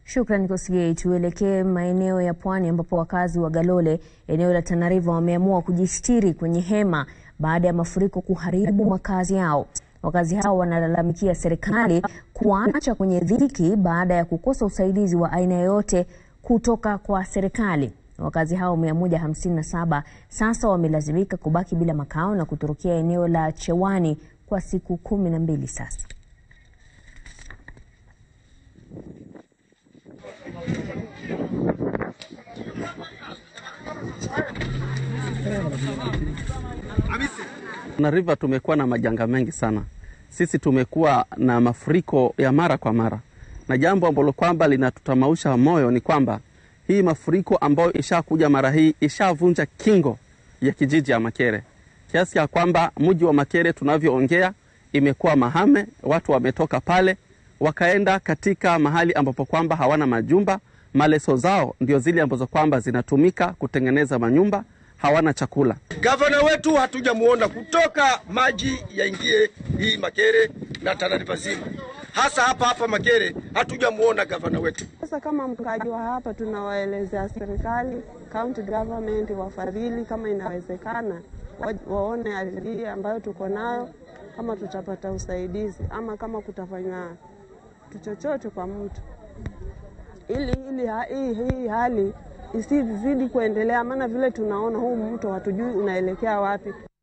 Shukrani Kosgei. Tuelekee maeneo ya pwani ambapo wakazi wa Galole eneo la Tana River wameamua kujistiri kwenye hema baada ya mafuriko kuharibu makazi yao. Wakazi hao wanalalamikia serikali kuwaacha kwenye dhiki baada ya kukosa usaidizi wa aina yoyote kutoka kwa serikali. Wakazi hao 157 sasa wamelazimika kubaki bila makao na kutorokia eneo la Chewani kwa siku kumi na mbili sasa. Tana River tumekuwa na majanga mengi sana. Sisi tumekuwa na mafuriko ya mara kwa mara, na jambo ambalo kwamba linatutamausha moyo ni kwamba hii mafuriko ambayo ishakuja mara hii ishavunja kingo ya kijiji ya Makere, kiasi ya kwamba mji wa Makere tunavyoongea imekuwa mahame. Watu wametoka pale wakaenda katika mahali ambapo kwamba hawana majumba, maleso zao ndio zile ambazo kwamba zinatumika kutengeneza manyumba, hawana chakula. Gavana wetu hatujamuona kutoka maji yaingie hii Makere na Tana River zima, hasa hapa hapa Makere hatujamuona gavana wetu. Sasa kama mkaaji wa hapa, tunawaelezea serikali, county government wafadhili, kama inawezekana wa, waone hali ambayo tuko nayo, kama tutapata usaidizi ama kama kutafanya chochote kwa mtu ili, ili ha, hii, hii hali isizidi kuendelea, maana vile tunaona huu mto hatujui unaelekea wapi.